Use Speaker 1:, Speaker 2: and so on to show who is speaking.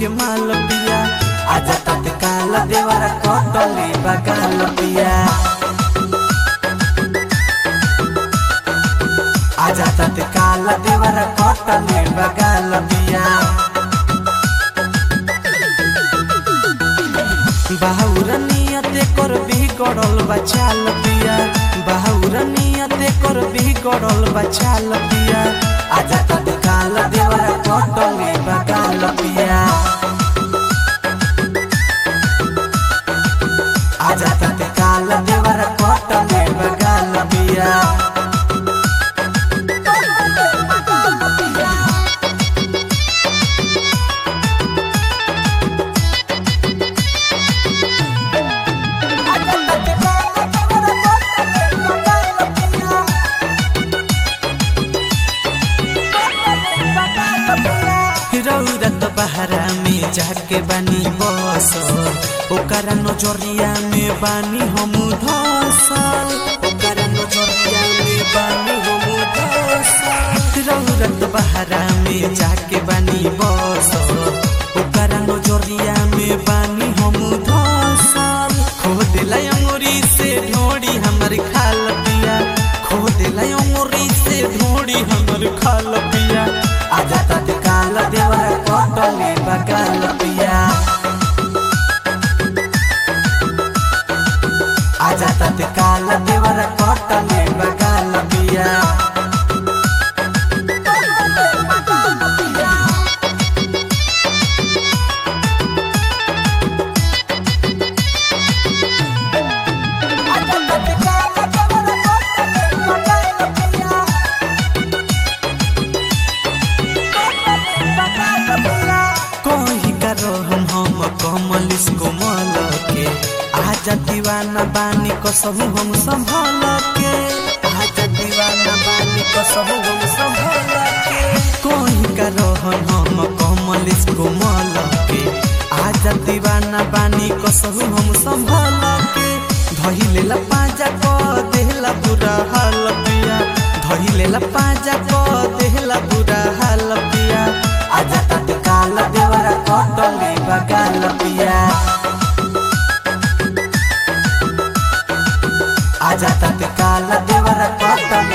Speaker 1: के माल पिया आजा तत्काल देवरा कटले बगाल पिया आजा तत्काल देवरा कटले बगाल पिया बाहुर नियते कर बिगड़ल बचाल पिया बाहुर नियते कर बिगड़ल बचाल पिया आजा तत्काल देवरा कटले बगाल पिया आजा तत्काल देवरा कटले बगाल पिया रौरत बहरा में जाके बानी बस ओकरा नजरिया में बानी हम धसल ओकरा नजरिया में बानी हम धसल रौरत बहरा में जाके बानी बस ओकरा नजरिया में बानी हम धसल खो दिला अंगुरी से ढोड़ी हमर खाल पिया खो दिला अंगुरी से ढोड़ी हमर खाल पिया आजा तत्काल देवरा कटले बगाल पिया आजा तत्काल देवरा कटले बगाल पिया कोही करो हम हम कमल इसको मल के आजा दीवाना बानी कसहु हम संभल के आजा दीवाना बानी कसहु हम संभल के कोही करो हम हम कमल इसको मल के आजा दीवाना बानी कसहु हम संभल के धइले ला पाजा को देहला बुरा हाल पिया धइले ला पाजा को देहला बुरा हाल पिया आजा तत्काल देवरा कटले बगाल पिया आजा तत्काल देवरा कटले